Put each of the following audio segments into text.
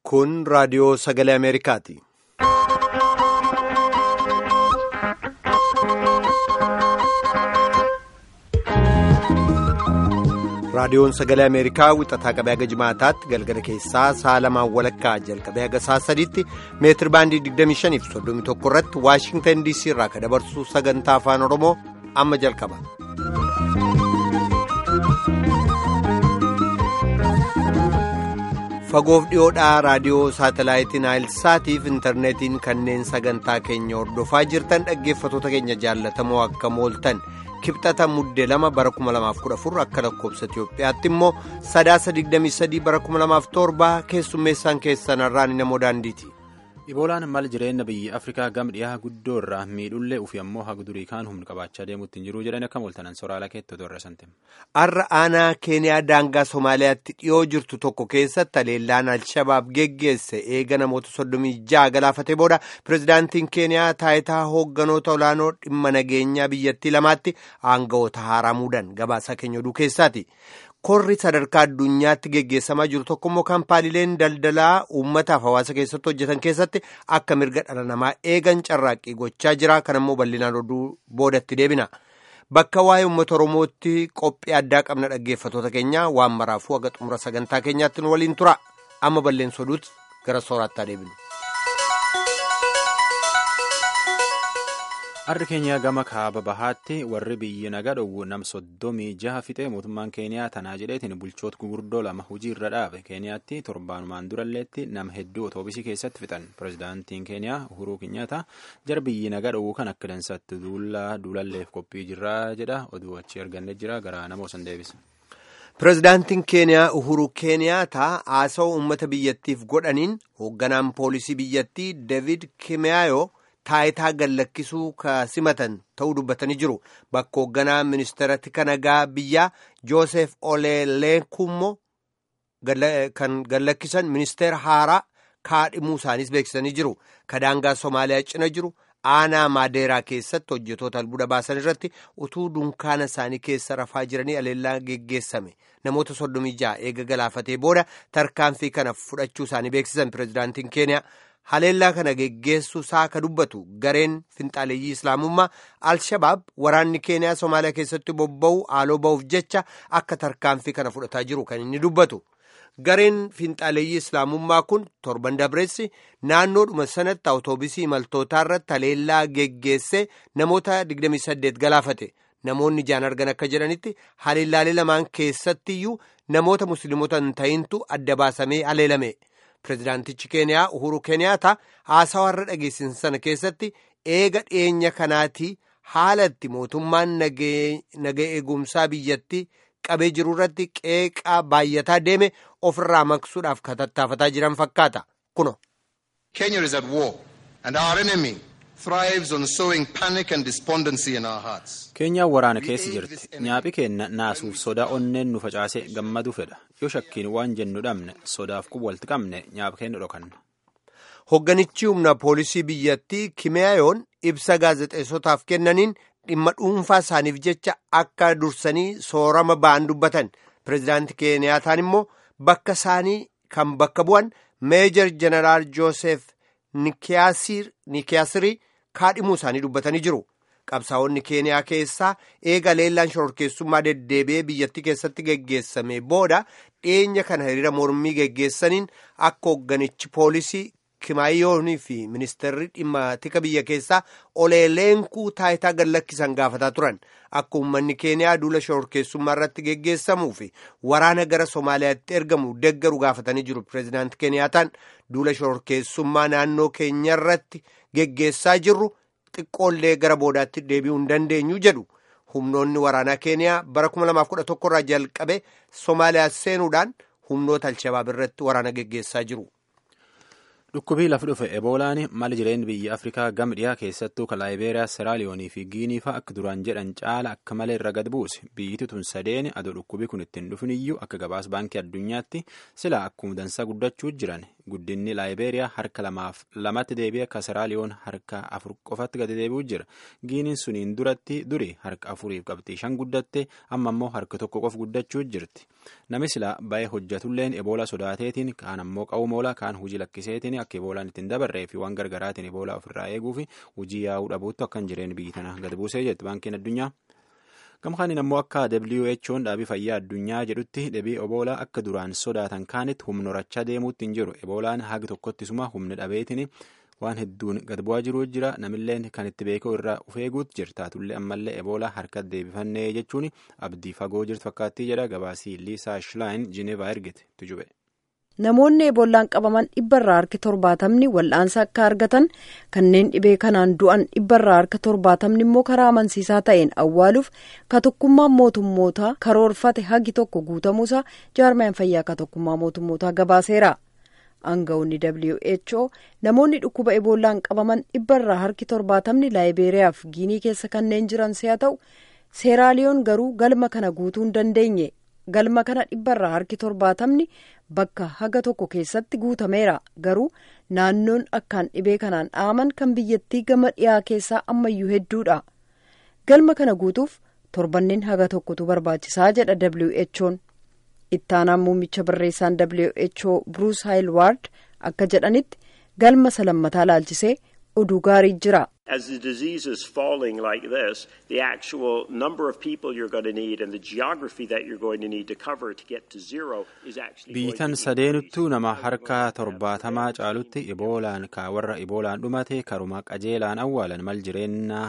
Kun raadiyoo sagalee Ameerikaati. Raadiyoon sagalee Ameerikaa wixataa qabee haga jimaataatti galgala keessaa sa'a lamaan walakkaa jalqabee haga sa'a sadiitti meetir baandii 25 fi 31 irratti Waashingtan DC irraa kan dabarsu sagantaa afaan Oromoo amma jalqaba. Fagoof dhiyoodhaa raadiyoo saatalaayitiin Naayilsaatiif intarneetiin kanneen sagantaa keenya hordofaa jirtan dhaggeeffatoota keenya jaallatamoo akka mooltan. kibxata muddee lama bara 2014 akka lakkoobsa Itiyoophiyaatti immoo sadaasa 23 bara 2007 keessummeessaan keessan irraan namoo daandiiti. Iboolaan mal jireenya biyya Afrikaa gam dhiyaa guddoo irraa miidhullee ufi ammoo haga durii kaan humna qabaachaa deemuutti hin jiru jedhan akka mooltanan sooraalaa keetti otoo irra santeem. Har'a aanaa Keeniyaa daangaa Somaaliyaatti dhiyoo jirtu tokko keessatti haleellaan Alshabaab geggeesse eega namoota 36 galaafatee booda pirezidaantiin Keeniyaa taayitaa hoogganoota olaanoo dhimma nageenyaa biyyattii lamaatti aangawoota haaraa muudan gabaasaa keenya oduu keessaati. Korri sadarkaa addunyaatti geggeessamaa jiru tokko immoo kaampaaniileen daldalaa uummataaf hawaasa keessatti hojjetan keessatti akka mirga dhala namaa eegan carraaqqii gochaa jira. Kan immoo bal'inaan oduu boodatti deebina. Bakka waa'ee uummata Oromootti qophii addaa qabna dhaggeeffatoota keenya waan maraafuu haga xumura sagantaa keenyaatti nu waliin tura. Amma balleessa oduutti gara sooraattaa deebinu. Harri keenya gama kaaba bahaatti warri biyyi nagaa dhowwu nam soddomii jaha fixee mootummaan keeniyaa tanaa jedheetiin bulchoota gurguddoo lama hojii irra dhaabe keeniyaatti torbaanumaan duralleetti nama hedduu otoobisii keessatti fixan pirezidaantiin keeniyaa uhuruu kinyaata jara biyyi nagaa dhowwu kan akka dansaatti duulalleef qophii jirraa jedha oduu achi arganne jira gara nama osan deebisa. Pireezidaantiin Keeniyaa Uhuru Keeniyaataa haasawaa uummata biyyattiif godhaniin hoogganaan poolisii biyyattii David Kimeyaayoo. taayitaa gallakkisuu ka simatan ta'uu dubbatanii jiru bakka hoogganaa ministeera tika nagaa biyyaa joosef oleeleekummoo kan gallakkisan ministeera haaraa kaadhimuu isaaniis beeksisanii jiru ka daangaa somaaliyaa cina jiru aanaa maadeeraa keessatti hojjetoota albuuda baasan irratti utuu dunkaana isaanii keessa rafaa jiranii aleellaa geggeessame namoota soddomii ja'a eega galaafatee booda tarkaanfii kana fudhachuu isaanii beeksisan pireezidaantiin keeniyaa. haleellaa kana geggeessuu isaa ka dubbatu gareen finxaaleeyyii islaamummaa al-shabaab waraanni keeniyaa somaaliyaa keessatti bobba'u haaloo ba'uuf jecha akka tarkaanfii kana fudhataa jiru kan inni dubbatu gareen finxaaleeyyii islaamummaa kun torban dabreessi naannoodhuma sanatti awutoobisii imaltootaa irratti haleellaa geggeessee namoota 28 galaafate namoonni ijaan argan akka jedhanitti haleellaalee lamaan keessattiyyuu namoota musliimota hin ta'intu adda baasamee haleelame. Pireezidaantichi Keeniyaa Uhuru Keeniyaata haasawaa irra dhageessan sana keessatti eega dhiyeenya kanaati haala itti mootummaan naga eegumsaa biyyatti qabee jiru irratti qeeqaa baay'ataa deeme ofirraa maqsuudhaaf katattaafataa jiran fakkaata. Kuno. Kenya is at war and our enemy thrives on sowing panic and despondency in our hearts. Keenyaan waraana keessa jirti. Nyaaphi keenna naasuuf sodaa onneen nu facaasee gammadu fedha. Yoo shakkiin waan jennu dhabne sodaaf kun walitti qabne nyaaphi keenya dhokanna. Hogganichi humna poolisii biyyattii Kimeyaayoon ibsa gaazexeessotaaf kennaniin dhimma dhuunfaa isaaniif jecha akka dursanii soorama ba'an dubbatan. Pireezidaantii Keeniyaataan immoo bakka isaanii kan bakka bu'an meejor jeneraal Joosef Nikiyaasirii kaadhimuu isaanii dubbatanii jiru. Qabsaa'onni Keeniyaa keessaa eega leellaan shororkeessummaa deddeebi'ee biyyattii keessatti geggeessame booda dhiyeenya kana hiriira mormii geggeessaniin akka hoogganichi poolisii Kimaayoonii fi ministeerri dhimma tika biyya keessaa oleeleenkuu taayitaa gallakkisan gaafataa turan. Akka uummanni Keeniyaa duula shororkeessummaa irratti geggeessamuu fi waraana gara Somaaliyaatti ergamu deggaru gaafatanii jiru. Pireezidaantii Keeniyaataan duula shororkeessummaa naannoo keenya irratti geggeessaa jirru. xiqqoollee gara boodaatti deebi'uu hin dandeenyu jedhu humnoonni waraanaa keeniyaa bara 2011 irraa jalqabe somaaliyaa seenuudhaan humnoota alshabaab irratti waraana geggeessaa jiru. Dhukkubii lafa dhufe eboolaan mali jireenya biyya Afrikaa gama dhiyaa keessattuu kan Laayibeeriyaa, Seraaliyoonii fi Giinii fa'a akka duraan jedhan caala akka malee irra gad buuse. Biyyi tun sadeen adoo dhukkubii kun ittiin dhufin iyyuu akka gabaas baankii addunyaatti silaa akkuma dansaa guddachuu jiran. Guddinni Laayibeeriyaa harka lamaaf lamatti deebi'ee akka Seraaliyoon harka afur qofatti gadi deebi'uu jira. Giiniin suniin duratti duri harka afuriif qabxii shan guddatte amma immoo harka tokko qof guddachuu jirti. Nami silaa baay'ee hojjetulleen eboola sodaateetiin kaan ammoo qawmoola kaan hojii lakkiseetiin akka eboolaan ittiin dabarree fi waan gargaraatiin eboolaa ofirraa eeguu fi hojii yaa'uu dhabuutti akkan jireenya biyyi tana gad buusee jetti baankiin addunyaa. Gamkaaniin ammoo akka WHO'n dhaabii fayyaa addunyaa jedhutti dhabii eboolaa akka duraan sodaatan kaanitti humna horachaa deemuutti hin jiru. Eboolaan haga tokkottisuma humna dhabeetiin waan hedduun gad bu'aa jiruu jira. Namilleen kan itti beekuu irraa of eeguutti jirta. Taatullee ammallee eboolaa harkatti deebifannee jechuun abdii fagoo jirtu fakkaattii jedha gabaasii Liisaa Shilaayin Jineevaa ergite tujube. Namoonni eebollaan qabaman dhibbarraa harki torbaatamni wal'aansa akka argatan kanneen dhibee kanaan du'an dhibbarraa harka torbaatamni immoo karaa amansiisaa ta'een awwaaluuf ka tokkummaan mootummootaa karoorfate hagi tokko guutamuusaa jaarmayaan fayyaa ka tokkummaa mootummootaa gabaaseera. Aanga'oonni WHO namoonni dhukkuba eebollaan qabaman dhibbarraa harki torbaatamni laayibeeriyaa fi giinii keessa kanneen jiran si'a ta'u seeraaliyoon garuu galma kana guutuu hin dandeenye. galma kana dhibbarraa harki torbaatamni bakka haga tokko keessatti guutameera garuu naannoon akkaan dhibee kanaan dhaaman kan biyyattii gama dhiyaa keessaa ammayyuu hedduudha galma kana guutuuf torbanneen haga tokkotu barbaachisaa jedha who'n ittaanaan muummicha barreessaan who bruce haayilwaard akka jedhanitti galma salammataa laalchisee oduu gaarii jira. As the disease is falling like this, the actual number of people you're going to need and the geography that you're going to need to cover to get to zero is actually Biyyitan sadeenuttuu nama harka torbaatamaa caalutti iboolaan ka warra iboolaan dhumate karuma qajeelaan awwaalan mal jireenyaa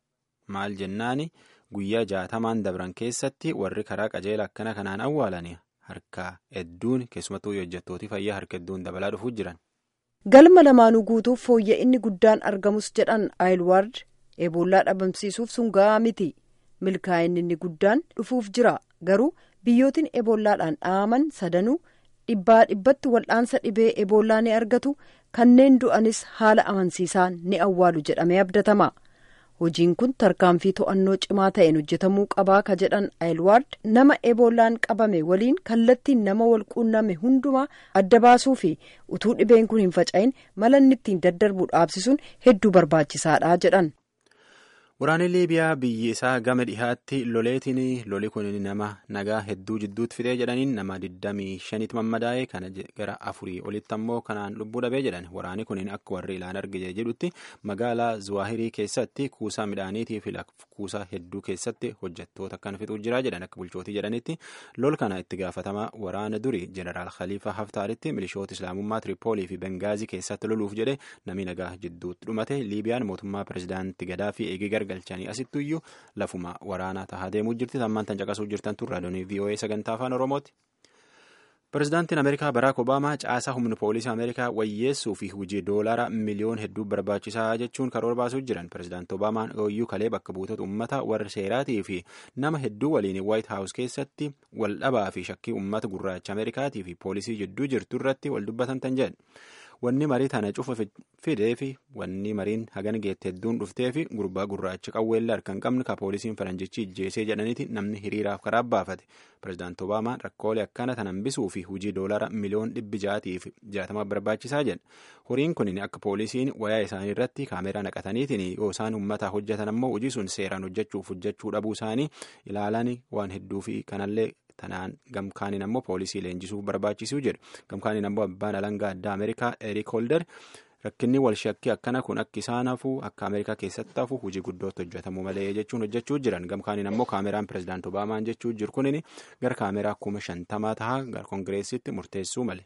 maal jennaani guyyaa jaatamaan dabran keessatti warri karaa qajeela akkana kanaan awwaalan harka hedduun keessumattuu hojjettootii fayyaa harka hedduun dabalaa dhufuu jiran. galma lamaanuu guutuuf fooyya'inni guddaan argamus jedhan aayilwaard eeboollaa dhabamsiisuuf sun ga'aa miti milkaa'inni inni guddaan dhufuuf jira garuu biyyootiin eeboolaadhaan dhaaman sadanuu dhibbaa dhibbatti wal'aansa dhibee eeboollaa ni argatu kanneen du'anis haala amansiisaan ni awwaalu jedhamee abdatama hojiin kun tarkaanfii to'annoo cimaa ta'een hojjetamuu qabaa ka jedhan aayilwaard nama eeboollaan qabame waliin kallattiin nama wal quunname hundumaa adda baasuu fi utuu dhibeen kun hin faca'in mala inni ittiin daddarbu dhaabsisuun hedduu barbaachisaadha jedhan. Waraanni Liibiyaa biyyi isaa gama dhihaatti loleetiin loli kun nama nagaa hedduu jidduutti fidee jedhaniin nama 25tti mammadaa'e kana gara afurii olitti ammoo kanaan lubbuu dhabee jedhan waraanni kun akka warri ilaan argite jedhutti magaalaa Zuwaahirii keessatti kuusaa midhaaniitii fi kuusaa hedduu keessatti hojjettoota kan fixuu jira jedhan akka bulchootii jedhanitti lol kana itti gaafatama waraana duri jeneraal Khalifa Haftaaritti milishoota islaamummaa Tiripoolii fi Bengaazii keessatti loluuf jedhe namni nagaa jidduutti dhumate Liibiyaan mootummaa pirezidaantii Gadaafi eegee gargalchanii asittuyyuu lafuma waraanaa tahaa deemuu jirti tammaan tan caqasuu jirtan turre raadiyoonii VOA sagantaa afaan Oromooti. Pirezidaantiin Ameerikaa Baraak Obaamaa caasaa humna poolisii Ameerikaa wayyeessuu fi hojii doolaara miliyoon hedduu barbaachisaa jechuun karoora baasuu jiran. Pirezidaanti Obaamaan ooyyuu kalee bakka buutota uummata warra seeraatii fi nama hedduu waliin Waayit Haawus keessatti wal dhabaa fi shakkii uummata gurraacha Ameerikaatii fi poolisii jidduu jirtu irratti wal dubbatan tan jedhan. Wanni marii tana cufa fidee fi wanni mariin hagan geette hedduun dhuftee fi gurbaa gurraacha qawweellee harka hin qabne ka poolisiin faranjichi ijjeesee jedhaniiti namni hiriiraaf karaa baafate. Pirezidaanti Obaamaan rakkoolee akkana tan hambisuu fi hojii doolaara miliyoon dhibbi jaatii fi jaatama barbaachisaa jedha. Horiin kun akka poolisiin wayaa isaanii irratti kaameraa naqataniitiin yoo isaan uummataa hojjetan ammoo hojii sun seeraan hojjechuuf hojjechuu dhabuu isaanii ilaalan waan hedduu fi kanallee tanaan gamkaaniin ammoo poolisii leenjisuuf barbaachisuu jedhu gamkaaniin ammoo abbaan alangaa addaa ameerikaa erik holder rakkinni wal shakkii akkana kun akka isaan hafuu akka ameerikaa keessatti hafu hojii guddootti hojjetamuu malee jechuun hojjechuu jiran gamkaaniin ammoo kaameraan pirezidaanti obaamaan jechuu jiru kunin gara kaameraa kuma shantamaa tahaa gara koongireesitti murteessuu male.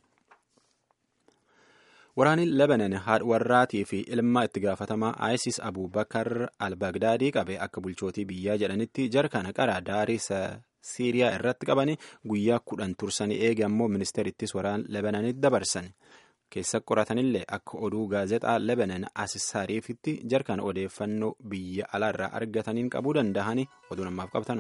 Waraanni Lebanon haadha warraatii fi ilma itti gaafatamaa ISIS Abubakar al-Bagdaadii qabe akka bulchootii biyyaa jedhanitti jarkana qara daarii Siiriyaa irratti qabanii guyyaa kudhan tursanii eege ammoo ministeerittis waraan Lebanonitti dabarsan. Keessa qoratanillee akka oduu gaazexaa Lebanon Assaariifitti jarkana odeeffannoo biyya alaarraa argataniin qabuu danda'anii oduu namaaf qabtanu.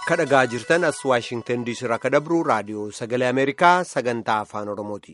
kadhagaa jirtan as waashingtan diisii irraa akka dabru raadiyoo sagalee ameerikaa sagantaa afaan oromooti.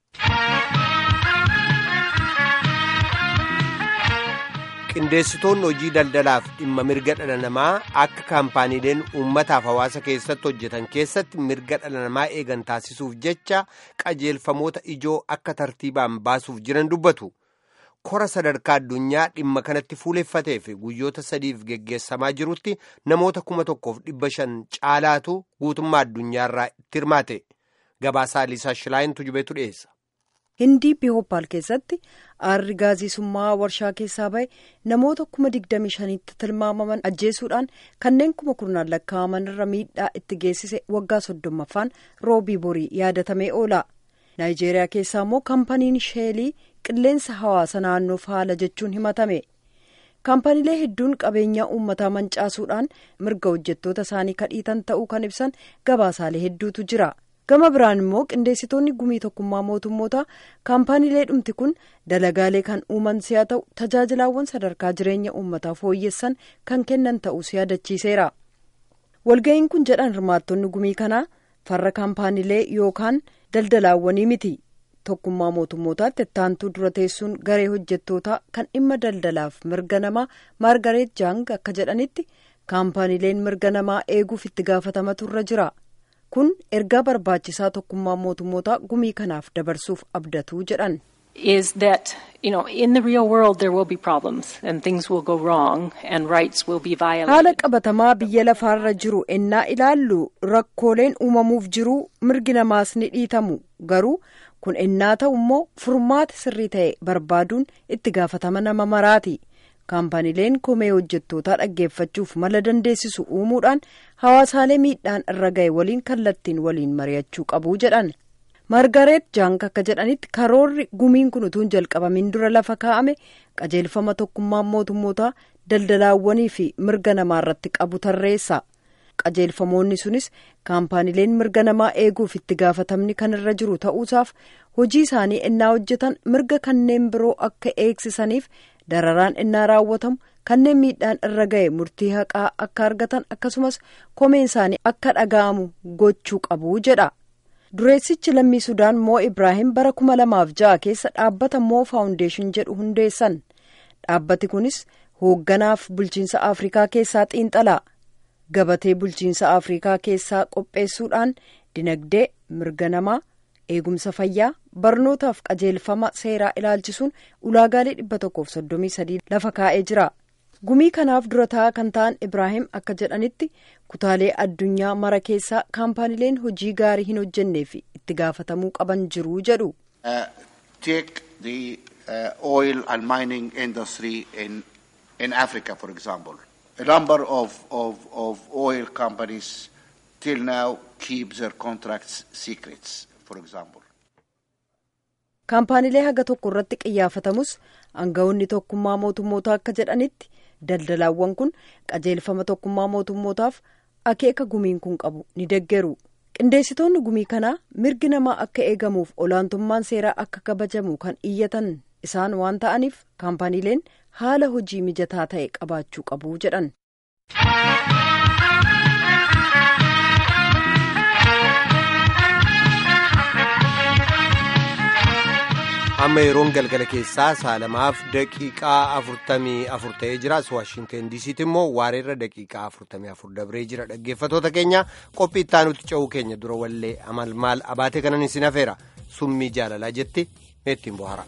qindeessitoonni hojii daldalaaf dhimma mirga dhala namaa akka kaampaaniileen uummataaf hawaasa keessatti hojjetan keessatti mirga dhala namaa eegan taasisuuf jecha qajeelfamoota ijoo akka tartiibaan baasuuf jiran dubbatu. kora sadarkaa addunyaa dhimma kanatti fuuleffatee fi guyyoota sadiif geggeessamaa jirutti namoota kuma tokkoof dhibba shan caalaatu guutummaa addunyaarraa itti hirmaate gabaasaa liisaa shilaayintu jubeetu dhiyeessa. hindii bihooppaal keessatti aarri gaazisummaa warshaa keessaa bahe namoota kuma digdami shanitti tilmaamaman ajjeesuudhaan kanneen kuma kurnaan lakkaa'aman irra miidhaa itti geessise waggaa soddommaffaan roobii borii yaadatamee oola. naayijeeriyaa keessaa immoo kaampaniin sheelii qilleensa hawaasa naannoof haala jechuun himatame kaampaniilee hedduun qabeenyaa uummataa mancaasuudhaan mirga hojjettoota isaanii kadhiitan ta'uu kan ibsan gabaasaalee hedduutu jira gama biraan immoo qindeessitoonni gumii tokkummaa mootummootaa kaampaniilee dhumti kun dalagaalee kan uuman si'a ta'u tajaajilaawwan sadarkaa jireenya uummataa fooyyessan kan kennan ta'uu yaadachiiseera walga'iin kun jedhan hirmaattonni gumii kanaa farra kaampaniilee yookaan daldalaawwanii miti tokkummaa mootummootaatti ittaantuu dura teessuun garee hojjettootaa kan dhimma daldalaaf mirga namaa maargareet jaang akka jedhanitti kaampaniileen mirga namaa eeguuf itti gaafatamatu irra jira kun ergaa barbaachisaa tokkummaa mootummootaa gumii kanaaf dabarsuuf abdatuu jedhan. is that you know in the real world there will be problems and things will go wrong and rights will be violated. haala qabatamaa biyya lafaarra jiru ennaa ilaallu rakkooleen uumamuuf jiru mirgi namaas ni dhiitamu garuu kun ennaa ta'u immoo furmaata sirrii ta'e barbaaduun itti gaafatama nama maraati kaampaniileen komee hojjettootaa dhaggeeffachuuf mala dandeessisu uumuudhaan hawaasaalee miidhaan irra ga'e waliin kallattiin waliin mari'achuu qabu jedhan. margareet jaank akka jedhanitti karoorri gumiin kun utuun jalqabamin dura lafa kaa'ame qajeelfama tokkummaan mootummootaa daldalaawwanii fi mirga namaa irratti qabu tarreessa qajeelfamoonni sunis kaampaniileen mirga namaa eeguuf itti gaafatamni kan irra jiru ta'uusaaf hojii isaanii innaa hojjetan mirga kanneen biroo akka eegsisaniif dararaan innaa raawwatamu kanneen miidhaan irra ga'e murtii haqaa akka argatan akkasumas komeen isaanii akka dhaga'amu gochuu qabu jedha. dureessichi lammii sudaan moo ibraahim bara kuma lamaaf ja'a keessa dhaabbata moo faawundeeshin jedhu hundeessan dhaabbati kunis hoogganaaf bulchiinsa afrikaa keessaa xiinxalaa gabatee bulchiinsa afrikaa keessaa qopheessuudhaan dinagdee mirga namaa eegumsa fayyaa barnootaaf qajeelfama seeraa ilaalchisuun ulaagaalee dhibba tokkoof soddomii sadii lafa kaa'ee jira. gumii kanaaf dura taa'aa kan ta'an ibraahim akka jedhanitti kutaalee addunyaa mara keessaa kaampaniileen hojii gaarii hin hojjennee fi itti gaafatamuu qaban jiru jedhu. take the uh, oil and mining industry in in Africa, for example. A number of, of, of oil companies till now keep their contracts secrets, for example. kaampaniilee haga tokko irratti qiyyaafatamus aangawoonni tokkummaa mootummootaa akka jedhanitti daldalaawwan kun qajeelfama tokkummaa mootummootaaf akeeka gumiin kun qabu ni deggeru qindeessitoonni gumii kanaa mirgi namaa akka eegamuuf olaantummaan seeraa akka kabajamu kan iyyatan isaan waan ta'aniif kaampaniileen haala hojii mijataa ta'e qabaachuu qabu jedhan. amma yeroon galgala keessaa saalamaaf daqiiqaa afurtamii afur ta'ee jira waashinten diisiitti immoo waareerra daqiiqaa afurtamii afur dabree jira dhaggeeffatoota keenya qophii ittaanutti ce'uu keenya dura wallee amal maal abaatee kanan isin hafeera summii jaalalaa jetti meettiin bohara.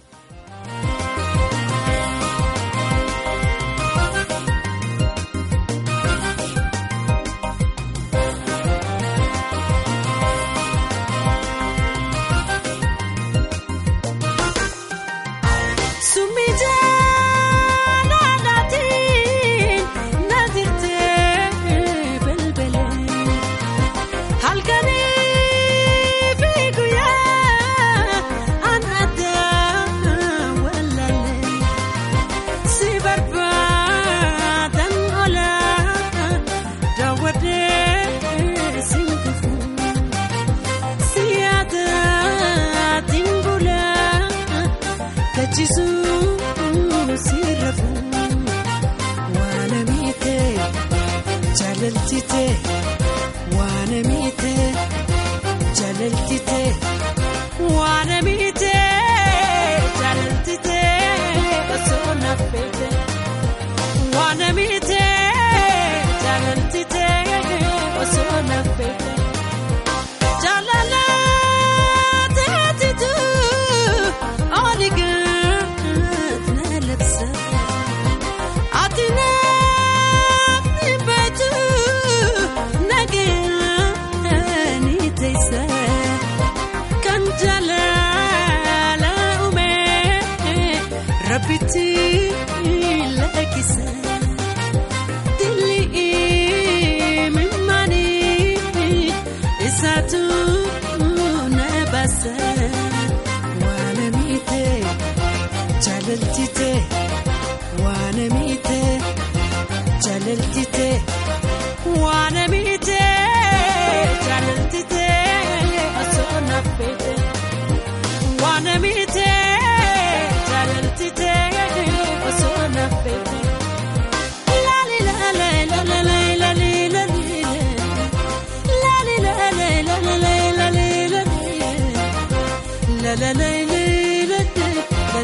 Jaalalchitee rabbitti lakkisa dilli mimmaani isaatu na baasa waan miite jaalaltite waan miite jaalaltite waan miite jaalaltite osoo naffete waan miite jaalaltite osoo naffete. Laali laala laala laali laali laali laali laala laali laali laala laali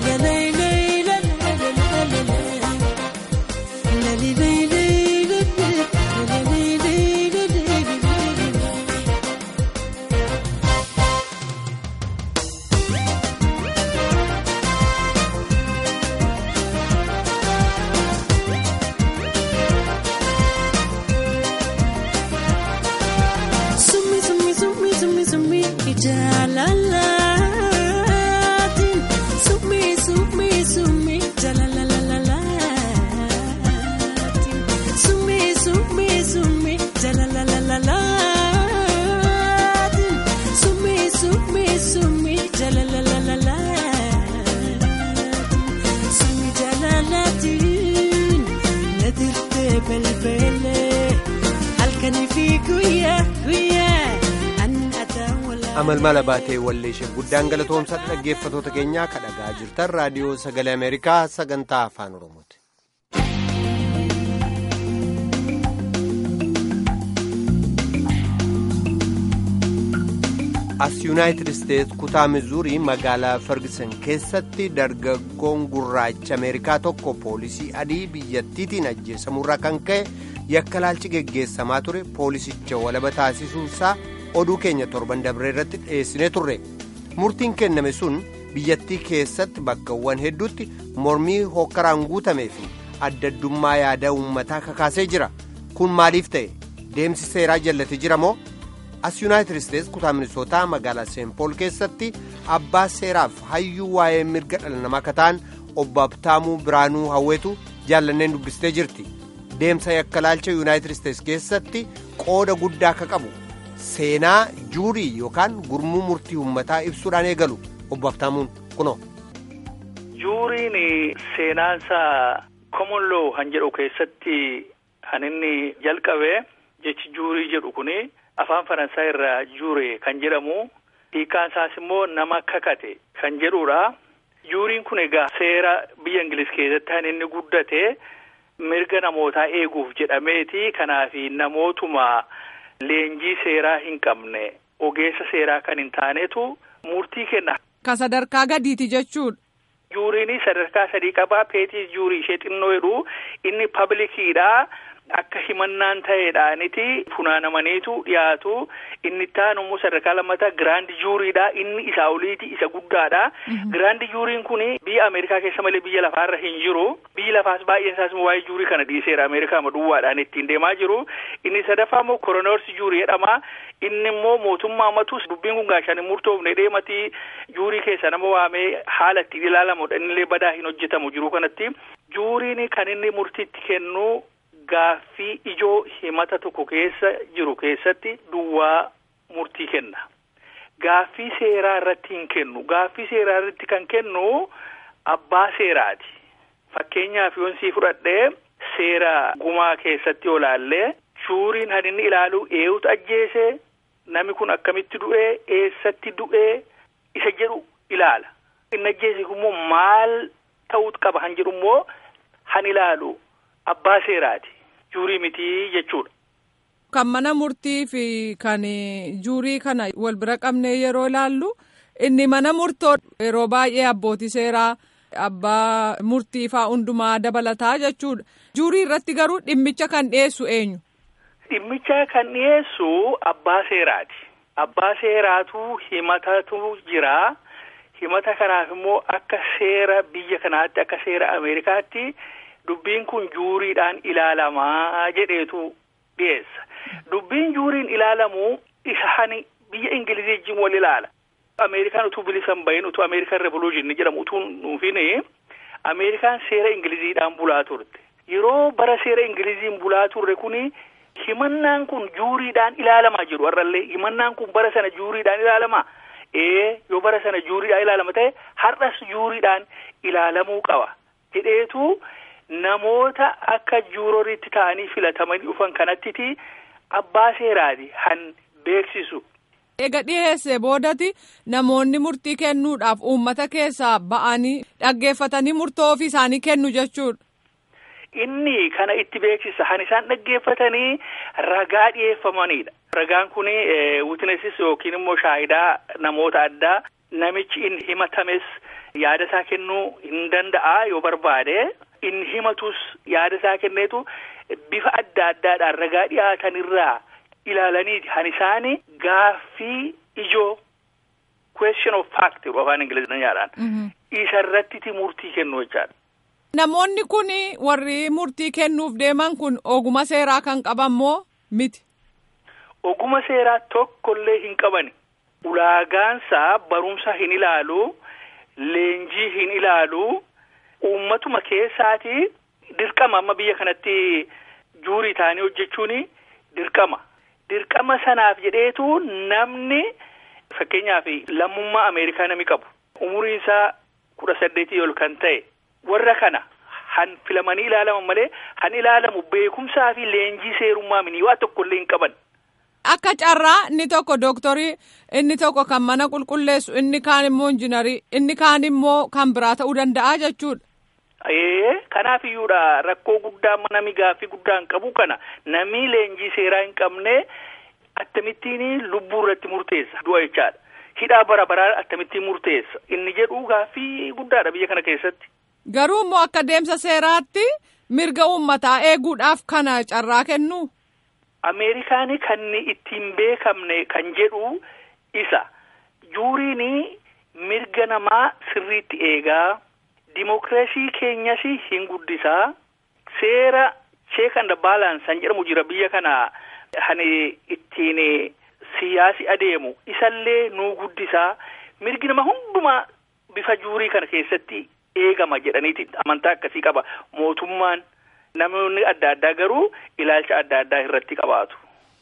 Sumi sumi sumi sumi sumi jalalatin Sumi sumi sumi jalalalalalatin Sumi sumi sumi jalalalalalatin Sumi sumi sumi jalalalalalatin Sumi jalalatin Nadirte belbele halkanii fi guyyaa guyyaa ani ataawala. amalmala baatee walleeshee guddaan galatoomsa dhaggeeffatoota keenyaa kadhagaa jirtan raadiyoo sagalee ameerikaa sagantaa afaan oromooti. as yuunaayitid isteets kutaa mizuurii magaalaa ferguson keessatti dargaggoon gurraacha ameerikaa tokko poolisii adii biyyattiitiin ajjeesamurraa kan ka'e yakkalaalchi geggeessamaa ture poolisicha walaba taasisuusaa oduu keenya torban dabree irratti dhiyeessinee turre murtiin kenname sun biyyattii keessatti bakkawwan hedduutti mormii hokkaraan guutamee fi addaddummaa yaada uummataa kakaasee jira kun maaliif ta'e deemsi seeraa jallatee jira moo as yuunaayitid isteets kutaa minisootaa magaalaa seenpool keessatti abbaa seeraaf hayyuu waa'ee mirga dhala namaa akka ta'an obbo Abtaamuu Biraanuu Hawweetu jaallanneen dubbistee jirti deemsa yakkalaalcha yuunaayitid isteets keessatti qooda guddaa akka qabu seenaa juurii yookaan gurmuu murtii uummataa ibsuudhaan eegalu obbo Abtaamuun kunoo. Juuriin seenaansaa common law han jedhu keessatti kan inni jalqabe jechi juurii jedhu kuni afaan faransaay irraa juure kan jedhamu hiikaan isaas immoo nama kakate kan jedhudha. Juuriin kun egaa seera biyya Ingiliz keessatti kan inni guddate mirga namootaa eeguuf jedhameeti kanaaf namootuma leenjii seeraa hin qabne ogeessa seeraa kan hin taanetu murtii kenna. Ka sadarkaa gadiiti jechuudha. Juuriin sadarkaa sadii qabaa peetii juurii ishee xinnoo jedhu inni pablikiidha. Akka himannaan ta'eedhaaniti funaanamaniitu dhiyaatu inni taanummoo sadarkaa lammataa giraandi juuriidha inni isaa oliiti isa guddaadha. Giraandi juuriin kun biyya Ameerikaa keessa malee biyya lafaarra hin jiru. Biyyi lafaas baay'een isaas waa'ee juurii kana dhiiseera Ameerikaa duwwaadhaan ittiin deemaa jiru. Inni sadaffaa immoo koronoorsi juurii jedhama. Inni immoo mootummaa matus dubbiin kun gaashaan hin murtoofne deematii juurii keessa nama waamee haala ittiin ilaalamudha. Innillee badaa hin hojjetamu jiru kanatti. Juuriin kan inni murtiitti kennu. Gaaffii ijoo himata tokko keessa jiru keessatti duwwaa murtii kenna. Gaaffii seeraa irratti hin kennu. Gaaffii seeraa irratti kan kennu abbaa seeraati. Fakkeenyaaf yoon sii fudhadhee seera gumaa keessatti olaallee juuriin kan inni ilaalu eenyutu ajjeese namni kun akkamitti du'ee eessatti du'ee isa jedhu ilaala. Inni ajjeese immoo maal ta'uu qaba han jedhu immoo han ilaalu abbaa seeraati. Juurii mitii jechuudha. Kan mana murtii fi kan juurii kana wal bira qabnee yeroo ilaallu inni mana murtoo yeroo baay'ee abbootii seeraa abbaa murtii faa hundumaa dabalataa jechuudha. Juurii irratti garuu dhimmicha kan dhiyeessu eenyu? Dhimmicha kan dhiyeessu abbaa seeraati. Abbaa seeraatu himatatu jira. Himata kanaaf immoo akka seera biyya kanaatti akka seera Ameerikaatti. Dubbiin kun juuriidhaan ilaalamaa jedheetu dhiyeessa. Dubbiin juuriin ilaalamu isa hani biyya Ingilizii wajjin wal ilaala. Ameerikaan utuu bilisa hin bahin utuu Ameerikaan revolution jedhamu utuu nuufin Ameerikaan seera Ingiliziidhaan bulaa turte. Yeroo bara seera Ingiliziin bulaa turre kuni himannaan kun juuriidhaan ilaalamaa jiru har'allee himannaan kun bara sana juuriidhaan ilaalamaa. Ee yoo bara sana juuriidhaan ilaalama ta'e har'as juuriidhaan ilaalamuu qaba jedheetu namoota akka juuroriitti ta'anii filatamanii dhufan kanattiti abbaa seeraati han beeksisu. Eega dhiyeessee boodati namoonni murtii kennuudhaaf uummata keessaa ba'anii dhaggeeffatanii murtoo ofii isaanii kennu jechuudha. Inni kana itti beeksisa han isaan dhaggeeffatanii ragaa dhiyeeffamanidha. Ragaan kun witnesses yookiin immoo shaahidaa namoota addaa namichi inni himatames yaada isaa kennuu hin danda'a yoo barbaade inni himatus yaada isaa kenneetu bifa adda addaadhaan ragaa dhiyaatan irraa ilaalanii han isaani gaaffii ijoo question of fact afaan ingiliziidhaan isa irratti murtii kennu jechaadha. Namoonni kun warri murtii kennuuf deeman kun oguma seeraa kan qaban moo miti? Oguma seeraa tokkollee hin qabani. Ulaagaansaa barumsa hin ilaalu, leenjii hin ilaalu, uummatuma keessaati dirqama amma biyya kanatti juurii ta'anii hojjechuun dirqama. Dirqama sanaaf jedheetu namni fakkeenyaaf lammummaa Ameerikaa nami qabu umuriin isaa kudha saddeetii ol kan ta'e warra kana han filamanii ilaalaman malee han ilaalamu beekumsaa fi leenjii seerummaa minii waa tokkollee hin qaban. Akka carraa inni tokko dooktorii inni tokko kan mana qulqulleessu inni kaan immoo injinarii inni kaan immoo kan biraa ta'uu danda'a jechuudha. Ee kanaaf iyyuudha rakkoo guddaa nami gaaffii guddaa hin qabu kana nami leenjii seeraa hin qabne akkamittiin lubbuu irratti murteessa du'a jechaadha. Hidhaa bara baraa akkamittiin murteessa inni jedhu gaaffii guddaadha biyya kana keessatti. Garuu immoo akka deemsa seeraatti mirga uummataa eeguudhaaf kana carraa kennu. Ameerikaani kan ittiin beekamne kan jedhu isa juuriin mirga namaa sirriitti eegaa dimokiraasii keenyas hin guddisaa seera cheek and balance kan jedhamu jira biyya kana hani ittiin siyaasi adeemu isallee nuu guddisaa mirgi nama hundumaa bifa juurii kana keessatti eegama jedhaniiti amantaa akkasii qaba mootummaan. Namoonni adda addaa garuu ilaalcha adda addaa irratti qabaatu.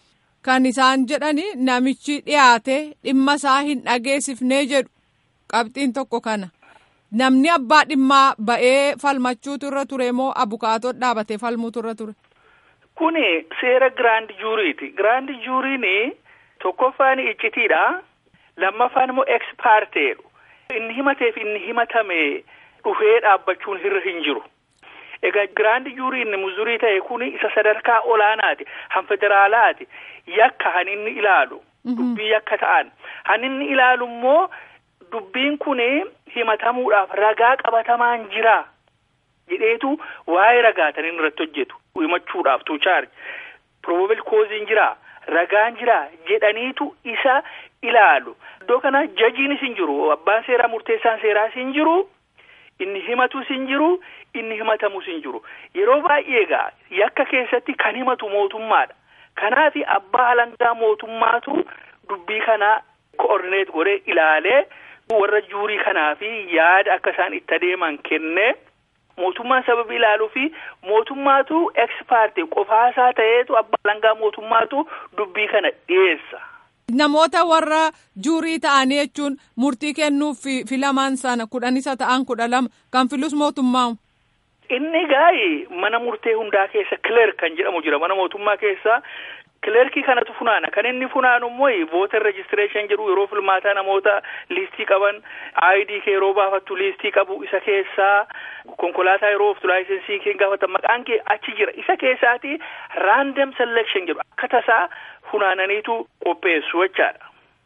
Kan isaan jedhani namichi dhiyaate dhimma isaa hin dhageessifnee jedhu qabxiin tokko kana. Namni abbaa dhimmaa ba'ee falmachuutu irra ture moo abukaatoo dhaabatee falmuutu irra ture? Kuni seera giraand juuriiti. Giraand juuriin tokkoffaan iccitiidha. Lammaffaan immoo ekspaarteedha. Inni himateef inni himatame dhufee dhaabbachuun irra hin jiru. Egaa giraandi juurii inni muzurii ta'e kun isa sadarkaa olaanaati. Han federaalaati. Yakka han inni ilaalu. Dubbii yakka ta'an. Han inni ilaalu immoo dubbiin kun himatamuudhaaf ragaa qabatamaan jira. Jedheetu waa'ee ragaatan inni irratti hojjetu. Himachuudhaaf tu chaarji. Probable causein jira. Ragaan jira jedhaniitu isa ilaalu. Iddoo kana jajiinis hin jiru. Abbaan seeraa murteessaan seeraas hin jiru. Inni himatus hin jiru. Inni himatamus hin jiru. Yeroo baay'ee egaa yakka keessatti kan himatu mootummaadha. Kanaaf abbaa alangaa mootummaatu dubbii kana koordineet godhee ilaalee warra juurii kanaaf yaada akka isaan itti adeeman kennee mootummaan sababii ilaaluu fi mootummaatu ekspaartii qofaasaa ta'eetu abbaa alangaa mootummaatu dubbii kana dhiyeessa. Namoota warra juurii ta'anii jechuun murtii kennuuf filaman sana kudhan isa ta'an kudha lama kan filus mootummaa. Inni gaayi mana murtee hundaa keessa kileerk kan jedhamu jira mana mootummaa keessa kileerkii kanatu funaana kan inni funaanu immoo vooter rejistireeshin jedhu yeroo filmaataa namoota liistii qaban ayidii kee yeroo baafattu liistii qabu isa keessaa konkolaataa yeroo oftu laayisensii kee gaafatan maqaan kee achi jira isa keessaati raandam selection jedhu akka tasaa funaananiitu qopheessu jechaadha.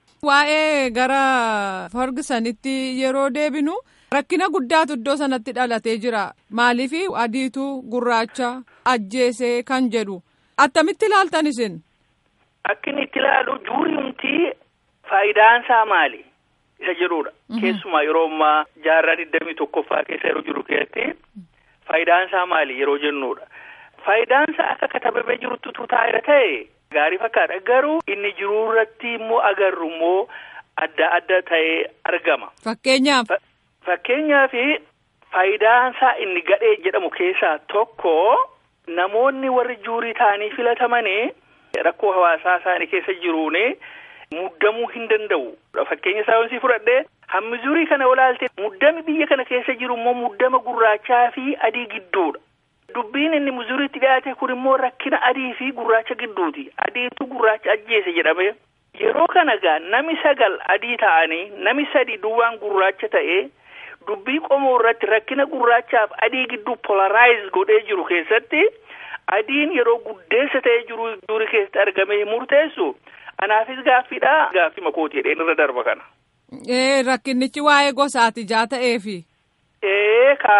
Waa'ee gara Fergusonitti yeroo deebinu. Rakkina guddaatu iddoo sanatti dhalatee jira. Maaliif adiitu gurraacha ajjeesee kan jedhu. Attamitti ilaaltan isin? Akka inni itti ilaalu juuriumti faayidaan isaa maali? Isa jedhudha. Keessumaa yeroo ammaa jaarraa digdamii tokkoffaa keessa yeroo jiru keessatti faayidaan isaa maali yeroo jennudha. Faayidaan isaa akka katabamee jirutti tutaa'eera ta'e gaarii fakkaata. Garuu inni jiruu irratti immoo agarru immoo adda adda ta'ee argama. Fakkeenyaaf. Fakkeenyaaf faayidaan isaa inni gadhee jedhamu keessaa tokko namoonni warri juurii ta'anii filatamanii rakkoo hawaasaa isaanii keessa jiruun muddamuu hin danda'u. Fakkeenya saayinsii fudhadhee hammi juurii kana olaaltee muddami biyya kana keessa jiru immoo muddama gurraachaa fi adii gidduudha. Dubbiin inni muzuriitti dhiyaate kun immoo rakkina adii fi gurraacha gidduuti. Adiitu gurraacha ajjeese jedhame. Yeroo kana gaa nami sagal adii ta'anii nami sadi duwwaan gurraacha ta'ee dubbii qomoo irratti rakkina gurraachaaf adii gidduu polaraayiz godhee jiru keessatti adiin yeroo guddeessa ta'ee jiru juurii keessatti argamee murteessu anaafis gaaffiidha gaaffii makooti jedheen irra darba kana. Ee rakkinichi waa'ee gosaati jaa ta'eefi. Ee ka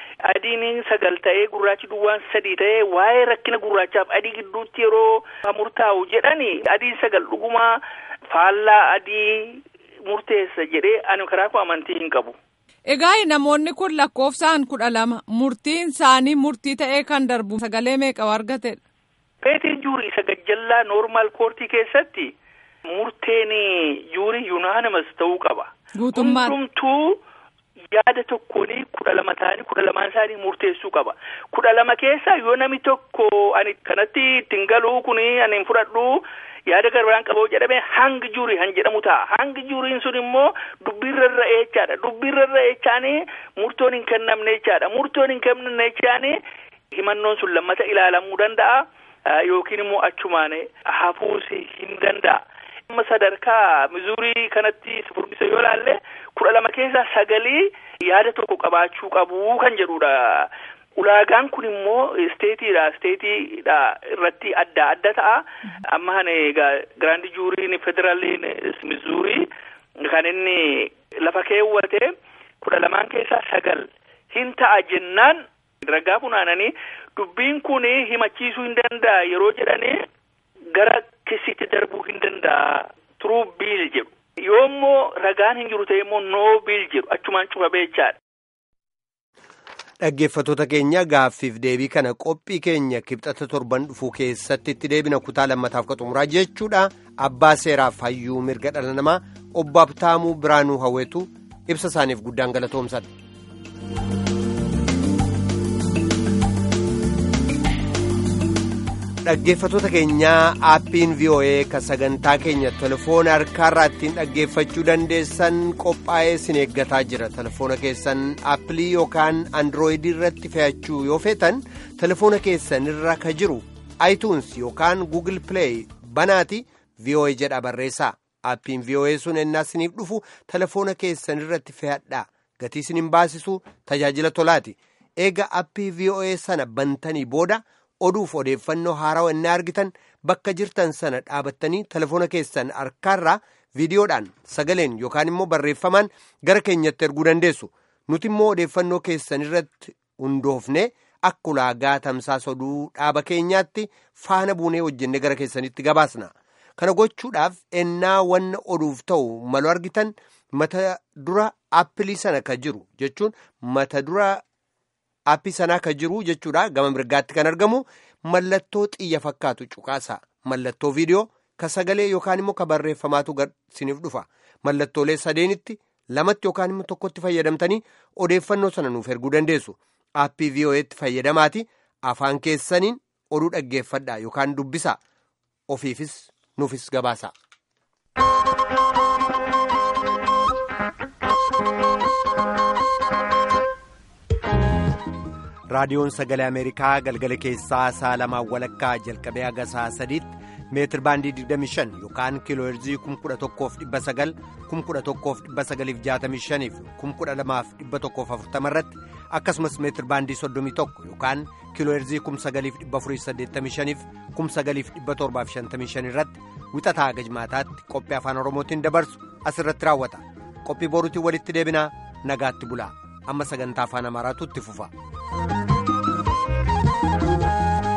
adiin sagal ta'ee gurraachi duwwaan sadii ta'ee waa'ee rakkina gurraachaaf adii gidduutti yeroo murtaa'u jedhani adiin sagal dhuguma faallaa adii murteessa jedhee ani karaa koo amantii hin qabu. Egaa namoonni kun lakkoofsaan kudha lama murtiin isaanii murtii ta'ee kan darbu sagalee meeqa argatedha. Peetiin juurii isa gajjallaa noormaal koortii keessatti murteen juurii yuunaanimas ta'uu qaba. Guutummaan. Hundumtuu yaada tokkoon kudha lama ta'anii kudha lamaan isaanii murteessuu qaba. Kudha lama keessa yoo nami tokko ani kanatti ittiin galuu kun ani hin fudhadhu yaada garbaraan qabu jedhame hangi juurii han jedhamu ta'a. Hangi juuriin sun immoo dubbiirra irra eechaadha. Dubbiirra irra eechaanii murtoon hin kennamne jechaadha. Murtoon hin kennamne jechaanii himannoon sun lammata ilaalamuu danda'a. Yookiin immoo achumaan hafuus hin danda'a. Amma sadarkaa mizuurii kanatti furdisa yoo laalle kudha lama keessaa sagalii yaada tokko qabaachuu qabu kan jedhudha. Ulaagaan kun immoo isteetiidha. Isteetiidha irratti adda adda ta'a. Amma hani giraandi juuriin federaaliin mizuurii kan inni lafa keewwate kudha lamaan keessaa sagal hin ta'a jennaan ragaa funaananii dubbiin kun himachiisuu hin danda'a yeroo jedhanii gara kisitti darbuu hin danda'a turuu biil jedhu. Yoo immoo ragaan hin jiru ta'e immoo noo biil jedhu achumaan cufamee jechaadha. Dhaggeeffattoota keenya gaaffiif deebii kana qophii keenya kibxata torban dhufuu keessatti itti deebina kutaa lammataaf ka xumuraa jechuudha. Abbaa seeraaf hayyuu mirga dhala namaa obbo Abtaamuu Biraanuu Hawweetu ibsa isaaniif guddaan galatoomsan. Dhaggeeffattoota keenyaa aappiin VOA ka sagantaa keenya telefoona harkaarraa ittiin dhaggeeffachuu dandeessan qophaa'ee sin eeggataa jira. Telefoona keessan aappilii yookaan androoyidii irratti fe'achuu yoo feetan telefoona keessan irra ka jiru iTunes yookaan Google Play banaati VOA jedha barreessaa. Aappiin VOA sun ennaa isiniif dhufu telefoona keessan irratti fe'adhaa. Gatii isin hin baasisu tajaajila tolaati. Eega aappii VOA sana bantanii booda. oduuf odeeffannoo haarawaa inni argitan bakka jirtan sana dhaabattanii telefoona keessan harkaarraa viidiyoodhaan sagaleen yookaan immoo barreeffamaan gara keenyatti erguu dandeessu nuti immoo odeeffannoo keessan irratti hundoofne akka ulaagaa tamsaasa oduu dhaaba keenyaatti faana buunee hojjenne gara keessanitti gabaasna kana gochuudhaaf ennaa wanna oduuf ta'u malu argitan mata dura aappilii sana ka jiru jechuun mata dura. aappii sanaa ka jiru jechuudha gama mirgaatti kan argamu mallattoo xiyya fakkaatu cuqaasa mallattoo viidiyoo ka sagalee yookaan immoo ka barreeffamaatu siniif dhufa mallattoolee sadeenitti lamatti yookaan immoo tokkotti fayyadamtanii odeeffannoo sana nuuf erguu dandeessu aappii VOA'tti fayyadamaati afaan keessaniin oduu dhaggeeffadhaa yookaan dubbisa ofiifis nuufis gabaasa. raadiyoon sagalee ameerikaa galgala keessaa sa'a lamaan walakkaa jalqabee haga sa'a sadiitti meetir baandii 25 yookaan kiilooherzii 11,900 11,965 fi 12,140 irratti akkasumas meetir baandii 31 yookaan kiilooherzii 9,485 fi 9,755 irratti wixataa haga jimaataatti qophii afaan oromootiin dabarsu asirratti raawwata qophii boruutiin walitti deebinaa nagaatti bulaa amma sagantaa afaan amaaraatu itti fufa.